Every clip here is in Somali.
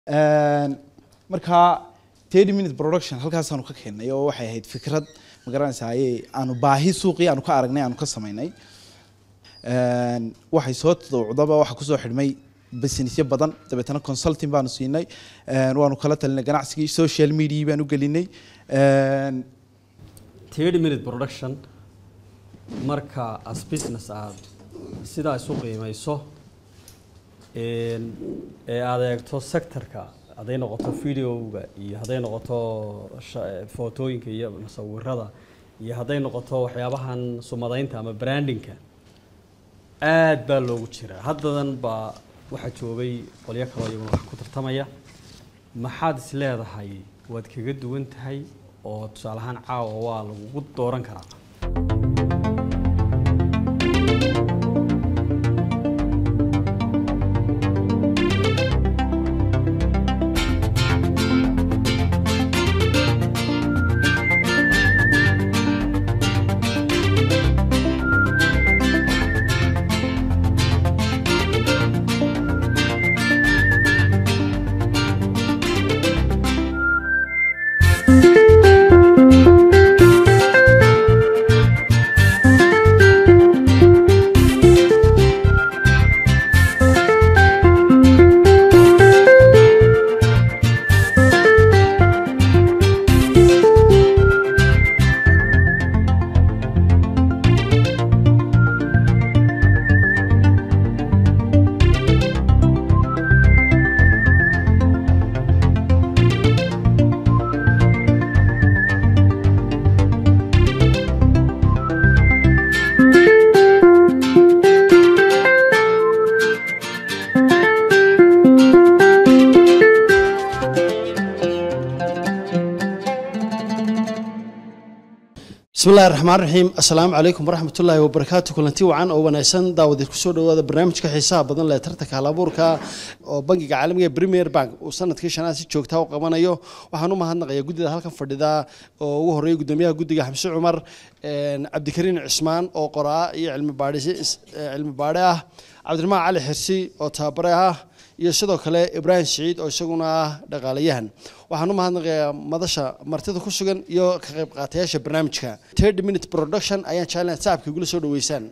markaa thirty minute production halkaasaanu ka keennay oo waxay ahayd fikrad magaranaysaye aanu baahi suuqii aanu ka aragnay aanu ka samaynay waxay soo tadawucdaba waxa kusoo xidhmay businessyo badan dabeetana consulting baanu siinay waanu kala talinay ganacsigii social media baanu gelinay thirty minute production marka as business aad sidaa isu qiimayso ee aad eegto sectorka hadday noqoto videoga iyo hadday noqoto footooyinka iyo musawirada iyo hadday noqoto waxyaabahan sumadaynta ama brandingka aad baa loogu jiraa haddadan baa waxaa joogay qolyo kaloo iyaguna wax ku tartamaya maxaad is leedahay waad kaga duwan tahay oo tusaale ahaan caawa waa lagugu dooran karaa bismi illahi raxmaan raxiim assalaamu calaykum waraxmatullaahi wabarakaatu kulanti wacan oo wanaagsan daawadeed kusoo dhawaada barnaamijka xiisaha badan leh tartanka halabuurka oo bangiga caalamiga premier bank uu sanadkii shanaad si joogtaa u qabanayo waxaan u mahadnaqayaa guddida halkan fadhida oo ugu horreeyay guddoomiyaha guddiga xamse cumar cabdikariin cismaan oo qoraa iyo cilmi baadhisi cilmi baadhe ah cabdiraxmaan cali xirsi oo tababare ah iyo sidoo kale ibraahim siciid oo isaguna ah dhaqaalayahan waxaan u mahadnaqayaa madasha martida ku sugan iyo ka qayb qaatayaasha barnaamijka thirty minute production ayaan jeclan sacabka igula soo dhaweysaan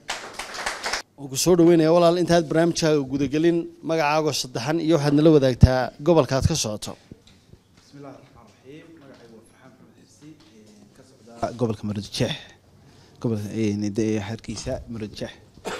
ku soo dhaweynaya walaal intaad barnaamijkaaga gudagelin magacaago saddexan iyo waxaad nala wadaagtaa gobolka aad ka socoto bismillahi raxmaan raxiim magacaygu waa farxaan maxamed xirsi ka socda gobolka maroodijeex gobolka hargeysa maroodijeex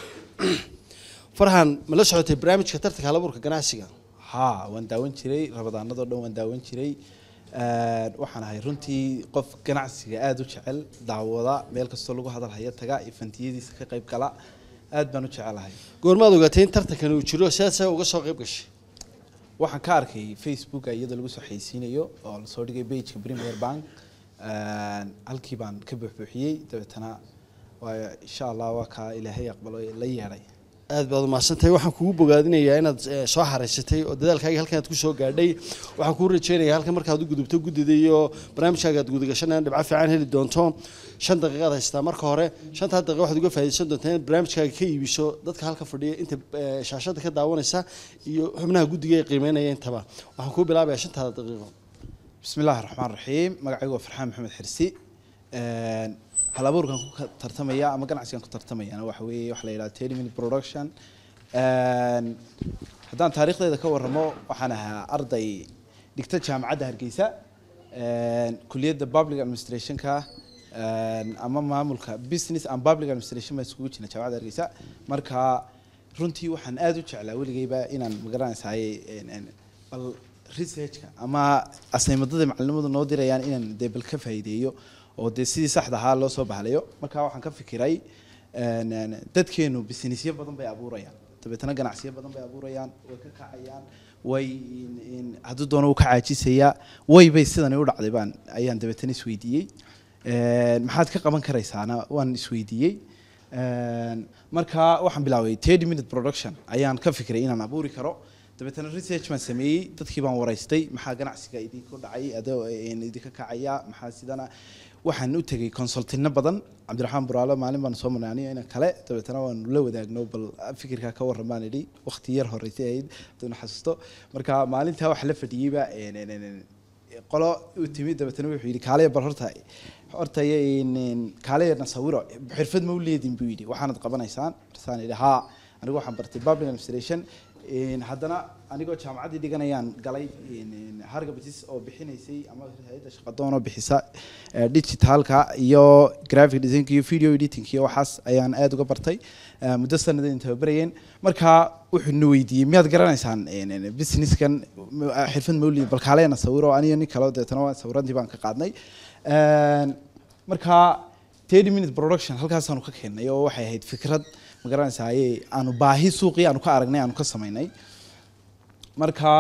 farxan ma la socotay barnaamijka tartanka halabuurka ganacsiga haa waan daawan jiray rabadaanadoo dhan waan daawan jiray waxaan ahay runtii qof ganacsiga aada u jecel daawada meel kastoo lagu hadal haya taga iyo fantiyadiisa ka qayb gala aad baan u jecelahay goormaad ogaatay in tartankani uu jiro sidaad saa uga soo qayb gashay waxaan ka arkay facebooka iyadoo lagu soo xaysiinayo oo lasoo dhigay bageka premier bank halkii baan ka buuxbuuxiyey dabeetana waayo insha allah waa kaa ilaahay aqbalo la yeedhay aad baad umahadsantahay waxaan kugu bogaadinayaa inaad soo xaraysatay oo dadaalkaaga halkan aad kusoo gaadhay waxaan kuu rajeynayaa halkan markaad u gudubto guddida iyo barnaamijkaaga aad gudagashan inaad dhibco fiican heli doonto shan daqiiqaad haystaa marka hore shantaa daqiiqa waxaad uga faa'iidaysan doontaa inaad barnaamijkaaga ka iibiso dadka halka fadhiya inta shaashada ka daawanaysa iyo xubnaha guddiga ee qiimeynaya intaba waxaan kuu bilaabayaa shantaada daqiiqo bismi illaahi raxmaan raxiim magacaygu waa farxaan maxamed xirsi halabuurkan ku tartamaya ama ganacsigan ku tartamayana waxa weeye waxa la yidhaha thirty minute production haddaan taariikhdeeda ka warramo waxaan ahaa arday dhigta jaamacadda hargeysa kuliyadda public administrationka ama maamulka business and public administration baan iskugu jirna jaamacadda hargeysa marka runtii waxaan aada u jeclaa weligeyba inaan magaranaysaay bal researchka ama asaymadada macallimadu noo dirayaan inaan dee bal ka faa'iideeyo oo dee sidii saxda ahaa loo soo bahalayo marka waxaan ka fikiray dadkeenu businessyo badan bay abuurayaan dabeetana ganacsiyo badan bay abuurayaan way ka kacayaan way hadduu doono uu ka caajisayaa way bay sidani u dhacday baan ayaan dabeetana isweydiiyey maxaad ka qaban karaysaana waan isweydiiyey marka waxaan bilaabay thirty minute production ayaan ka fikiray inaan abuuri karo dabeetana research baan sameeyey dadkii baan waraystay maxaa ganacsiga idinku dhacay adoo een, idinka kacaya maxaa sidana waxaan u tegay consultino badan cabdiraxmaan buraalo maalin baan soo marnay aniga ina kale dabeetana waanu la wadaagno bal fikirkaa ka warran baan idhi waqti yar horeysay ahayd hadana xasuusto marka maalintaa waxa la fadhiyeyba een, een, een, een, qolo u timid dabeetana wuxuu yidhi kaalaya bal horta horta een, een, kaalaya na sawiro xirfad ma u leedin buu yidhi waxaanad qabanaysaan markaasaan idhi haa anigu waxaan bartay public administration een, haddana anigoo jaamacaddii dhiganayaan galay een, een, hargabatis oo bixinaysay ama hay-adda shaqadoon oo bixisa eh, digitalka iyo graphic design iyo video editing iyo waxaas ayaan aad uga bartay eh, muddo sanadayn tababarayeen marka wuxuu na weydiiyey miyaad garanaysaan een, een, businesskan m- ah, xirfad mawlid bal kaaleena sawiro aniyo nin kale deetana waa sawiradii baan ka qaadnay Een, marka 30 minute production halkaasaanu ka keennay oo waxay ahayd fikrad ma garanaysaa aanu baahi suuqii aanu ka aragnay aanu ka samaynay marka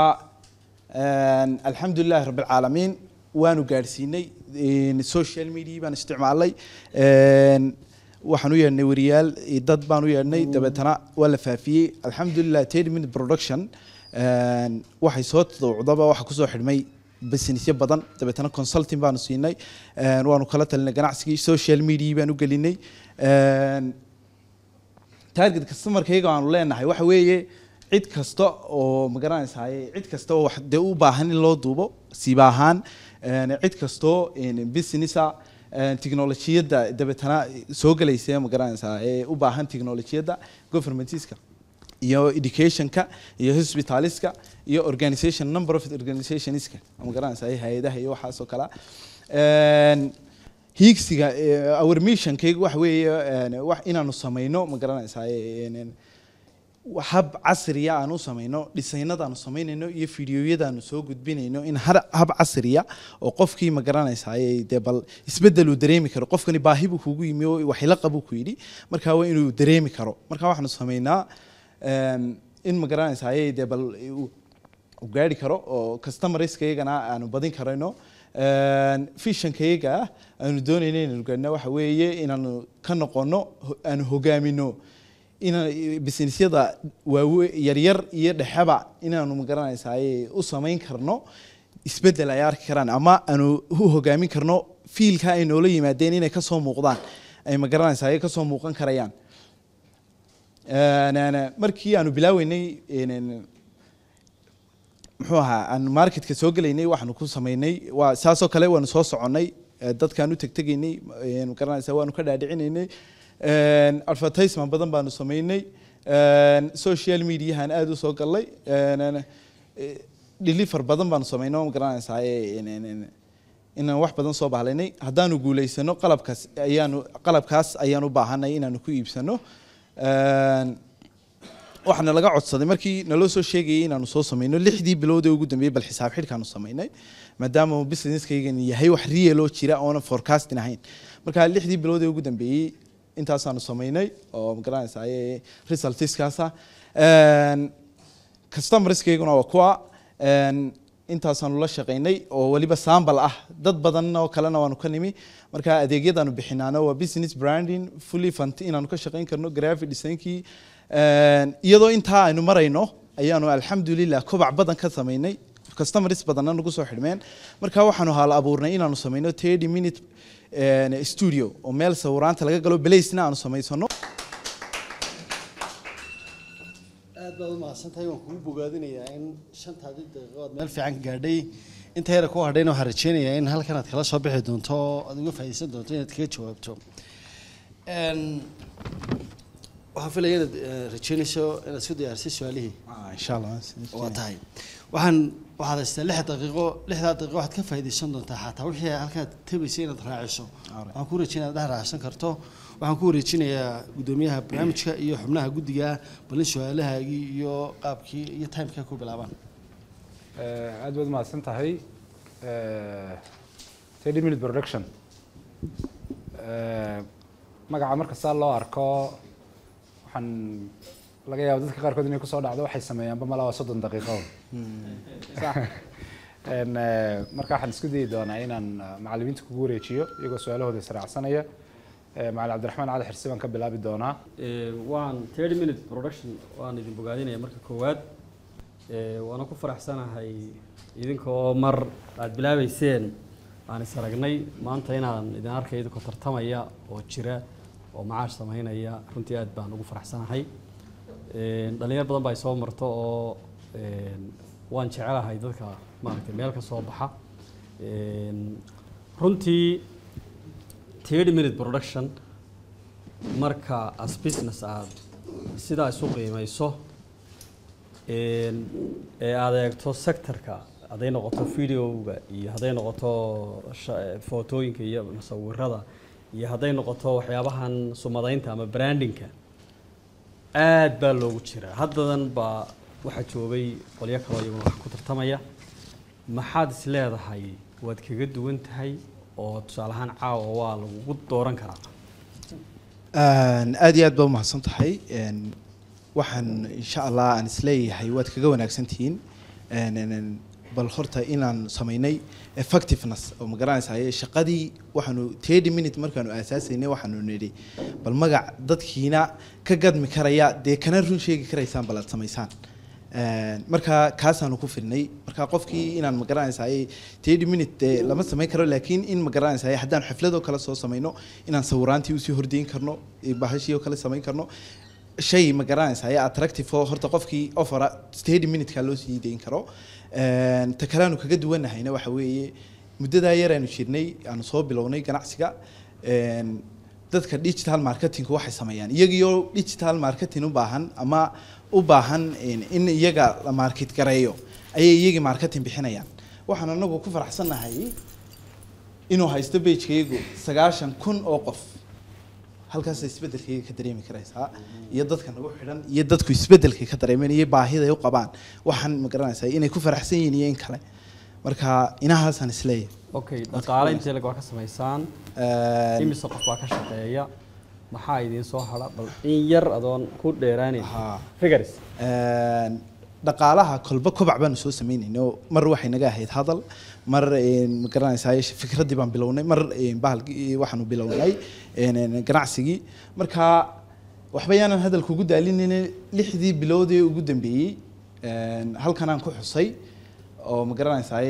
een, alxamdulilahi rabbilcaalamiin waanu gaadhsiinay een, social media baan isticmaalnay een, waxaan u yeedhnay wariyaal iyo dad baan u yeedhnay dabeetana waa la faafiyey alxamdulilah 30 minute production een, waxay soo tadawucdaba waxa kusoo xidhmay businessyo badan dabeetana consulting baanu siinay een, waanu kala talinay ganacsigii social media baan u gelinay een, target customerkayga aanu leenahay waxa weeye cid kasta oo ma garanaysaay cid kasta oo wax dee u baahan in loo duubo siiba ahaan een, cid kastoo een, businessa een, tiknolojiyadda dabeetana soo gelaysa ma garanaysaa ee u baahan tiknolojiyadda governmentiska iyo educationka iyo hospitaliska iyo organization number of organizationska ma garanaysaa hay-adaha iyo waxaas oo kale Een, hiigsiga eh, our missionkayga waxa weeye een, wax inaanu samayno ma garanaysaa een, een, hab casriya aan u samayno dhisaynada aanu samaynayno iyo fideoyada aanu soo gudbinayno in har- hab casriya oo qofkii ma garanaysaay dee bal isbedel uu dareemi karo qofkani baahi buu kugu yimi oo waxila qabuu ku yidhi marka waa inuu dareemi karo marka waxaanu samaynaa een, in ma garanaysaay dee bal uu u gaari karo oo customerskayagana aanu badin karayno fishankayaga ah aanu doonayno inaanu gaadhno waxa weeye inaanu ka noqono ho- aanu hogaamino ina businessyada waawe yaryar iyo dhexeba inaanu magaranaysaay u samayn karno isbedel ay arki karaan ama aanu u hogaamin karno fiilka ay noola yimaadeen inay kasoo muuqdaan ay magaranaysaay kasoo muuqan karayaan Een, een, markii aanu bilaaweynay een, een, muxuu ahaa aan marketka soo gelaynay waxaanu ku samaynay waa saasoo kale waanu soo soconnay eh, dadkaan u tegtegaynay een, garanaysaa waanu ka dhaadhicinaynay een, advertisement badan baanu samaynay een, social mediahan aad u soo galnay een, een, eh, deliver badan baanu samaynay ma garanaysaa een, een, een, inaan wax badan soo bahlaynay haddaanu guulaysano qalabkaas ayaanu qalabkaas ayaan u baahanay inaanu ku iibsano Een, waxaana laga codsaday markii naloo soo sheegayay inaanu soo samayno lixdii bilood ee ugu dambeeyey bal xisaab xidhkaanu samaynay maadaama businesskaygan yahay wax real oo jira oonan forecasting ahayn marka lixdii bilood ee ugu dambeeyey intaasaanu samaynay oo magaranaysaa resultskaasa customerskayguna waa kuwa een, intaasaanu la shaqaynay oo weliba sambal ah dad badan oo kalena waanu ka nimi marka adeegyadaanu bixinaano waa business branding fully fund inaanu ka shaqayn karno graphic designkii Een, iyadoo intaa aynu marayno ayaanu alxamdulilah kobac badan ka samaynay customers badanna nagu soo xidhmeen marka waxaanu haal abuurnay inaanu samayno 30 minute een, studio oo meel sawiraanta laga galo balaysna aanu samaysano aad baad u mahadsantahay waan kugu bogaadinayaa in shantaadii daqiiqo aad meel fiican ka gaadhay inta yara ku hadhayna waxaan rajeynayaa in halkan aad kala soo bixi doonto oo aad uga faa'iideysan doonto inaad kaga jawaabto Een, waxaan filaya inaad eh, rajeynayso inaad isku diyaarisay su-aalihii Ah, insha allah waa tahay waxaan waxaad haystaa lix daqiiqo lixdaa daqiiqo waxaad ka faa'iideysan doontaa xataa wixii halkaad tabaysay inaad raaciso Alright. waxaan ku rajeynaya inaad dhex raacsan karto waxaan ku wareejinayaa guddoomiyaha barnaamijka iyo xubnaha guddiga balin su-aalahaagii iyo qaabkii iyo timeka ku bilaabaan Eh, aad baad umahadsan tahay thirty minute production Eh, magaca marka saa loo arko waxaan laga yaaba dadka qaarkood inay kusoo dhacdo waxay sameeyaanba malaa waa soddon daqiiqo sax En, eh, marka waxaan isku dayi doonaa inaan eh, macallimiinta kugu wareejiyo iyagoo su-aalahooda israacsanaya Eh, macallin cabdiraxmaan cali xirsi baan ka bilaabi doonaa Ee, waan 30 minute production waan idin bogaadinaya marka koowaad Ee, waana ku faraxsanahay idinkoo mar aad bilaabeyseen aan is aragnay maanta inaan idin arkay idinkoo tartamaya oo jira oo macaash samaynaya runtii aad baan ugu faraxsanahay Een, dhalinyar badan baa soo marto oo een, waan jecelahay dadka maaragtay meel ka soo baxa Een, runtii 30 minute production marka as business aad sidaa isu qiimayso een, ee aad eegto sectorka hadday noqoto videoga iyo hadday noqoto sha- footooyinka iyo musawirada iyo hadday noqoto waxyaabahan sumadaynta ama brandingka aad baa loogu jiraa haddadan baa waxaa joogay qolyo kaloo iyaguna wax ku tartamaya maxaad is leedahay waad kaga duwan tahay oo tusaale ahaan caawa waa lagugu dooran karaa Een, aad iyo aad baa umahadsan tahay Een, waxaan insha allah aan isleeyahay waad kaga wanaagsan tihiin Een, een, een, bal horta inaan samaynay effectiveness oo magaranaysaye shaqadii waxaanu 30 minute markaanu aasaasaynay waxaanu nidhi bal magac dadkiina ka gadmi karaya dee kana run sheegi karaysaan bal aad samaysaan Een, marka kaasaanu ku filnay marka qofkii inaan magaranaysaye 30 minute dee lama samayn karo laakiin in magaranaysaye haddaan xafladoo kale soo samayno inaan sawiraantii usii hordeyn karno iyo bahashii oo kale samayn karno shay magaranaysaye attractive oo horta qofkii offera 30 minute-ka loo sii deyn karo Een, ta kale aanu kaga duwanahayna waxa weeye muddadaa yar aanu jirnay aanu soo bilownay ganacsiga Een, dadka digital marketing waxay sameeyaan iyagiyo digital marketing u baahan ama u baahan in in iyaga la market gareeyo ayay iyagii marketing bixinayaan waxaan anagu ku faraxsanahay inuu haysto pagekaygu sagaashan kun oo qof halkaas isbedelkayga ka dareemi karaysaa iyo dadka nagu xidhan iyo dadku isbedelkay ka dareemeen iyo baahida ay u qabaan waxaan ma garanaysaa inay ku faraxsan yihiin iyo in kale marka inahaasaan isleeyahay okay dhaqaale intee lag waa ka samaysaan Een, imise qof baa ka shaqeeya maxaa idiin soo hadha bal in yar adoon ku dheeraanin Haa. figures Een, dhaqaalaha kolba kobac baanu soo sameynayno mar waxay naga ahayd hadal mar een, ma garanaysaa fikraddii baan bilownay mar een, bahalkii waxaanu bilownay een, een, ganacsigii marka waxba yaanan hadalka ugu daalinayna lixdii bilood ee ugu dambeeyey een, halkanaan ku xusay oo ma garanaysaa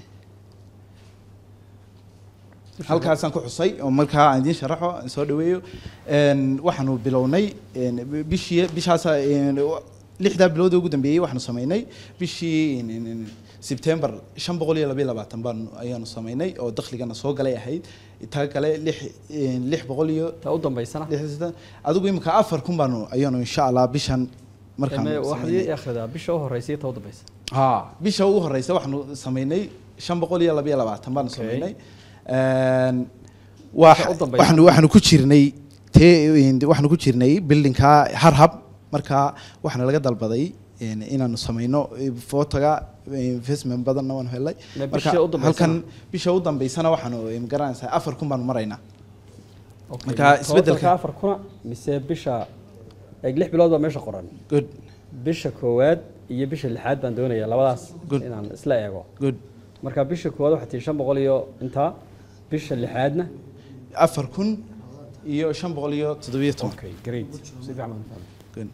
halkaasaan ku xusay oo markaa aan idiin sharaxo aan soo dhaweeyo Een, waxaanu bilownay een, bishii bishaas een, lixdaa bilood ee ugu dambeeyey waxaanu sameynay bishii een, een, een, September shan boqol iyo laba iyo labaatan baan ayaanu sameynay oo dakhligana soo galay ahayd taa kale lix een, lix boqol iyo ta u dambaysana lix iyo siddeetan. adigu imika afar kun baanu ayaanu insha allah bishan markaan Eme, waxaad sameynay. ii akhridaa bisha u horeysa iyo ta u dambaysa ها bisha ugu horeysa waxaanu sameynay shan boqol iyo laba iyo labaatan baanu Okay. sameynay Een, wax- Waxa u dambaysa. waxaanu waxaanu ku jirnay tee waxaanu ku jirnay buildingka harhab marka waxaana laga dalbaday een, inaanu sameyno fotoga investment badanna waanu helay Ma marka bisha u dambeysana? halkan bisha u dambeysana waxaanu magaranaysaa afar kun baanu maraynaa Okay, Marka tobanka isbeddelka- afar kuna mise bisha eeg lix bilood baa meesha qoran good bisha koowaad iyo bisha lixaad baan doonayaa labadaas Good. inaan isla eego good marka bisha koowaad waxaa tii shan boqol iyo intaa bisha lixaadna afar kun iyo shan boqol iyo toddobiyo toban okay great si fiican baan fahmay good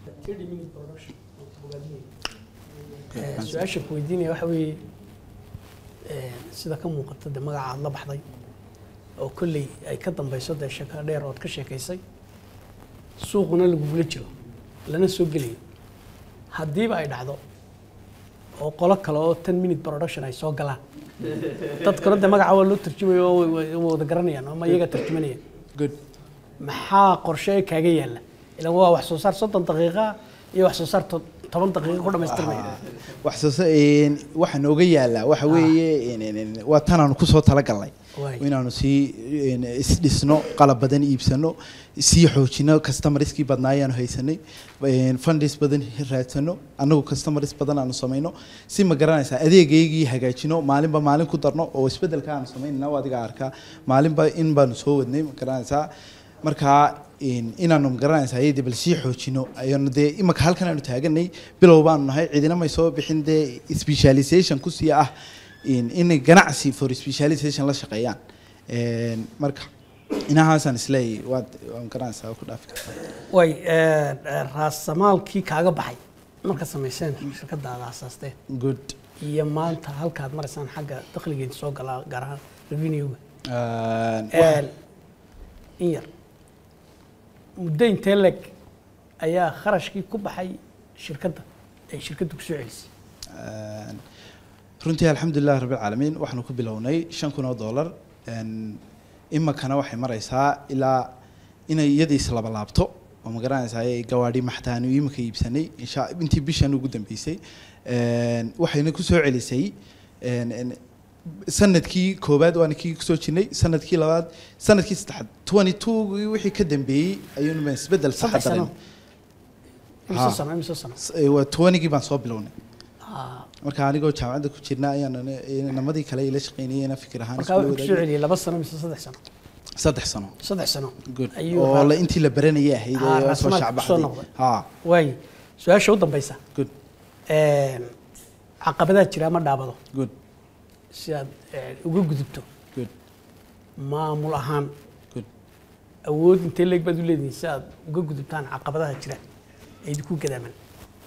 su-aasha ku weydiinaya waxa weeye een, sida ka muuqata de magaca aad la baxday oo kolley ay ka dambeyso dee sheeko dheer ood ka sheekaysay suuquna lagugula jiro lana soo gelayo haddiiba ay dhacdo oo qolo kale oo ten minute production ay soo galaan dadkuna de magaca waa loo tarjumayo oo way- way wada garanayaan ama iyaga tarjumanayaan good maxaa qorshe kaaga yaalla ilan waa wax soo saar soddon daqiiqa iyo wax soo saar to- toban daqiiqa ku dhamaystirmaya wax soo sa- een, waxa nooga yaala waxa weeye een, een, een, waa tanaanu kusoo talagalnay Waay. inaanu sii een, isdhisno qalab badan iibsano sii xoojino customerskii badnaa ayaanu haysanay een, fundis badan raadsano annagu customers badan aanu samayno si ma garanaysaa adeegaygii hagaajino maalinba maalin ku darno oo isbedelka aanu samaynana waa adiga arkaa maalinba in baanu soo wadnay ma garanaysaa marka in- inaanu magaranaysa ayadii bal sii xoojino ayaanu dee imaka halkan aanu taaganay bilow baanu nahay cidina may soo bixin dee specialization kusii ah in inay ganacsi for specialization la shaqeeyaan Een, marka inahaasaan isleeyahay waad waa magaranaysaa waa ku dhaafi kartaa way raasamaalkii kaaga baxay marka samayseen shirkadaada asaasteen good iyo maanta halkaad maraysaan xagga dakhligeeda soo galaa gaar ahaan revenue-ga Een, waxa- Een, in yar muddo intee leg ayaa kharashkii ku baxay shirkadda ay shirkaddu kusoo celisay Een, runtii alxamdulilah rabbilcaalamiin waxaanu ku bilownay shan kun oo dollar Een, iminkana waxay maraysaa ilaa inay iyadii islaba laabto oo ma garanaysaa gawaadhi maxtaanu iminka iibsanay insha intii bishan ugu dambeysay Een, waxayna kusoo celisay een, een, sanadkii koowaad waana kii kusoo jirnay sanadkii labaad sanadkii saddexaad twenty two wixii ka dambeeyey ayuunu isbedel saxa saddex sano dareemay imise Ha. sano imise sano S- ee, waa twentygii baan soo bilownay Ah, marka anigoo jaamacadda ku jirna ayaan namadii kale ila shaqeynayena fikir ahaan markaa isku wuxuu kusoo wadaagay. celiyey laba sano mise saddex sano saddex sano saddex sano good Ayuu oo raa- la intii la baranayay ahayd Ah, ee soo raasmaalka kusoo shacbaxday noqday. ha waaye su-aasha u dambaysa good Een, caqabadaad jira ma dhaabado good si aad eh, uga gudubto good maamul ahaan good awood intee leeg baad u leedihiin si aad uga gudubtaan caqabadaha jira ee idinku gadaaman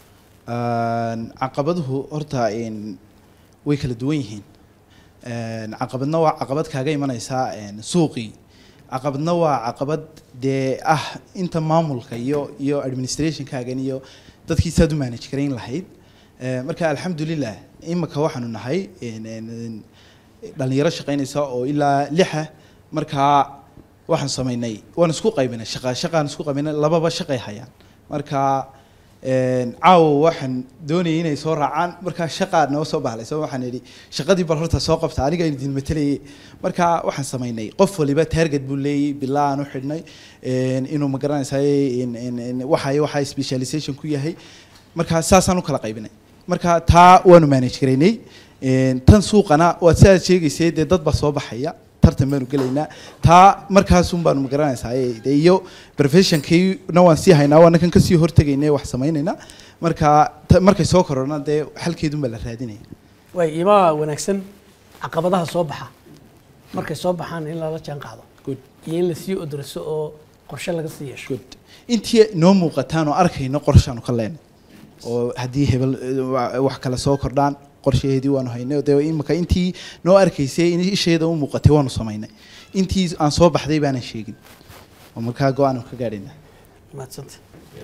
Een, caqabaduhu horta een, way kala duwan yihiin Een, caqabadna waa caqabad kaaga imanaysaa een, suuqii caqabadna waa caqabad dee ah inta maamulka iyo iyo administrationkaagan iyo dadkii saad u manage garayn lahayd Ee, marka alxamdulilah imika waxaanu nahay een, een, een, dhalinyaro shaqaynaysa oo ilaa lixa markaa waxaan samaynay waan isku qaybinay shaqa shaqaan isku qaybinay lababa shaqay hayaan marka een, caawa waxaan doonayay inay soo raacaan markaa shaqaa noo soo bahlay so waxaan idhi shaqadii bal horta soo qabta aniga idin matalayay marka waxaan samaynay qof waliba target buu leeyay bilaa aan u xidhnay een, inuu ma garanaysaay waxa waxa specialization ku yahay marka saasaan u kala qaybinay marka taa waanu manage garaynay Een, tan suuqana waad sidaad sheegaysay dee dad baa soo baxaya tartan baanu gelaynaa taa markaasun baanu ma garanaysaa ee, dee iyo professionkiina waan sii haynaa waana kan kasii hortegaynay wax samaynaynaa marka ta- markay soo korona dee xalkeedun baa la raadinaya waay imaa wanaagsan caqabadaha soo baxa markay soo baxaan in lala jaan qaado good iyo in lasii odorso oo qorshe laga sii yeesho good intii noo muuqataan oo arkayno qorshaanu ka leenay oo haddii hebel eh, wa- wax kale soo kordhaan qorshaheedii waanu haynay oo dee imika intii noo arkaysay in isheeda u muuqatay waanu samaynay intii aan soo baxday baanan sheegin oo markaa go-aan ka gaadhaynaa mahadsanta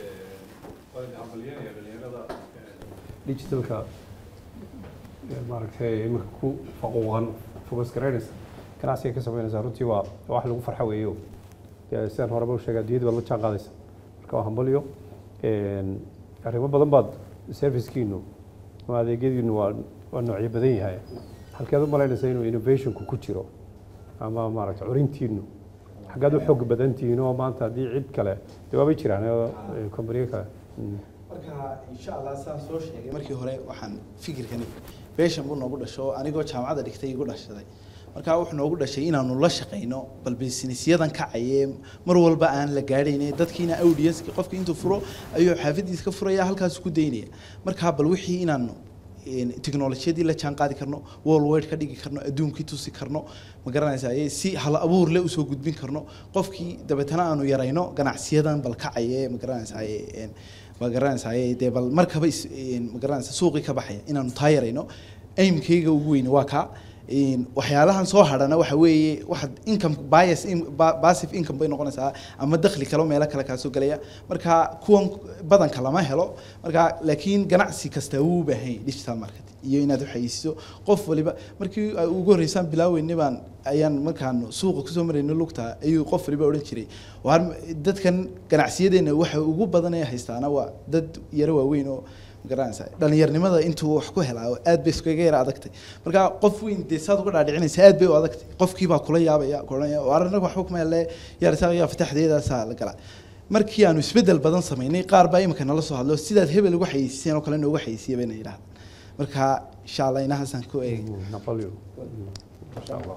digitalka ee, maaragtay iminka ku faquuqan focus garaynaysa ganacsiga ka samaynaysa runtii waa waa wax lagu farxo weeyo dee sidaan horeba u sheegay adduunyada baad la jaan qaadaysa marka waa hambalyo Een, arrimo badan baad servicekiinu ama adeegyadiinu waa waa noocyo badan yahay halkeed u malaynaysa inuu innovationku ku jiro ama maaragtay curintiinu xaggaad u xoog badan tihiin oo maanta haddii cid kale dee waabay jiraan oo ee, kompaniyo kale Mm. marka insha allah saan soo sheegay markii hore waxaan fikirkani beeshan buu noogu dhasho anigoo jaamacadda dhigtay igu dhashaday marka wuxuu noogu dhashay inaanu la shaqayno bal businessyadan kacayee mar walba aan la gaadhayne dadkiina audience qofka intuu furo ayuu xaafadiisa ka furaya halkaas ku daynaya marka bal wixii inaanu een, tiknolojiyadii la jaan qaadi karno worldwide ka dhigi karno adduunkii tusi karno ma garanaysaa ee si hal abuur le usoo gudbin karno qofkii dabeetana aanu yarayno ganacsiyadan bal kacaye ma garanaysaa ee, een, ma garanaysaa ee, dee bal markaba is- een, ma garanaysaa suuqii ka baxaya inaanu taa yarayno aimkayga ugu weyne waa kaa Een, waxyaalahan soo hadhana waxa weeye waxa income bias in- ba- passive income bay noqonaysaa ama dakhli kale oo meelo kale kaa soo gelaya marka kuwan badanka lama helo marka laakiin ganacsi kasta wuu u baahan yahay digital market iyo inaad waxaysiiso qof waliba markii ay ugu horreysaan bilaaweynay baan ayaan markaan suuqa kusoo marayno lugta ayuu qof waliba odhan jiray waar dadkan ganacsiyadeenna waxa ugu badan ee haystaana waa dad yaro waaweyn oo magaranaysaa dhalinyarnimada intuu wax ku helaa oo aad bay iskaga yara adagtay marka qof weyn dee saad uga dhaadhicinaysa aad bay u adagtay qofkii baa kula yaabaya kuohanaya waar anaga waxba kuma hele yaarsaaqaya fataxdeedaasaa la galaa markii aanu isbedel badan samaynay qaar baa imika nala soo hadlo sidaad hebel uga xayeysiiseen oo kale nooga xayeysiya bayna yidhahdaan marka insha allah inahaasaan ku eegay Mm, Napoleon. Mm, Masha Allah.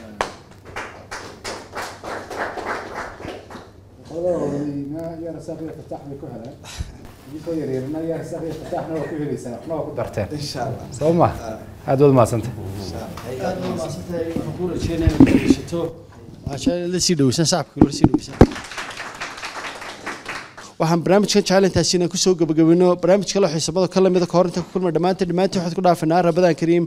insha allah soo ma aad waad mahadsantay aad baa mahadsantahay waxaan kuu rajeynaya inaad dhegeysato maasha la sii dhoweysan shacabka la sii dhoweysan waxaan barnaamijkan jecel intaasi inaan kusoo gabagabino barnaamij kale oo xiisabada ka lamida ka hor inta ku kulma dhammaantiin dhammaantiin waxaad ku dhaafanaa rabadaan kariim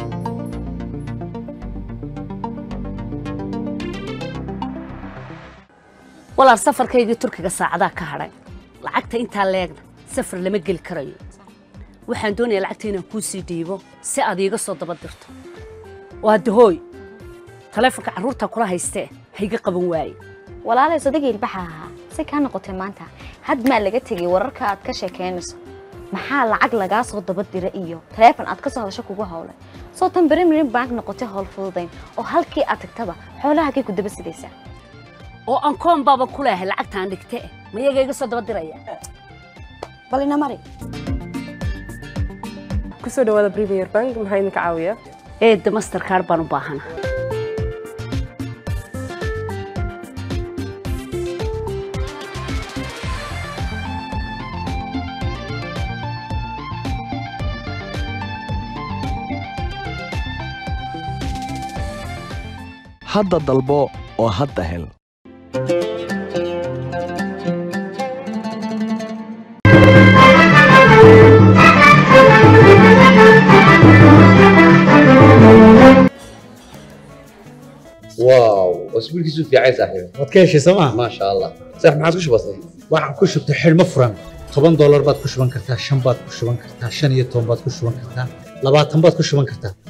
walaal safarkaygii turkiga saacadaa ka hadhay lacagta intaa leegna safar lama geli karayo waxaan doonayaa lacagta inaan kuu sii dhiibo si aad iiga soo daba dirto waa dahooy taleefonka carruurta kula haystee hayga qaban waaye walaalay sodagii ilbaxa ahaa si kaa noqotay maanta had maa laga tegay wararka aad ka sheekaynayso maxaa lacag lagaa soo daba dira iyo taleefon aad ka soo hadasho kugu howlay soo tan berimirin bank noqotay howl fududayn oo halkii aad tagtaba xoolahagay ku daba sidaysaa oo aan koon baaba ku leehay lacagtaan dhigte ma iyaga iga soo daba diraya bal ina mari kusoo dhawaada premier bank maxaa idinka caawiya eedda masterkaar baan u baahana hadda dalbo oo hadda hel واو اسبوعك في عين صاحبي waad ka heshay sooma ما شاء الله صح ما عاد بسيط waxaan ku shubtay xidhmo furan toban doolar baad ku shuban kartaa shan baad ku shuban kartaa shan iyo toban baad ku shuban kartaa labaatan baad ku shuban kartaa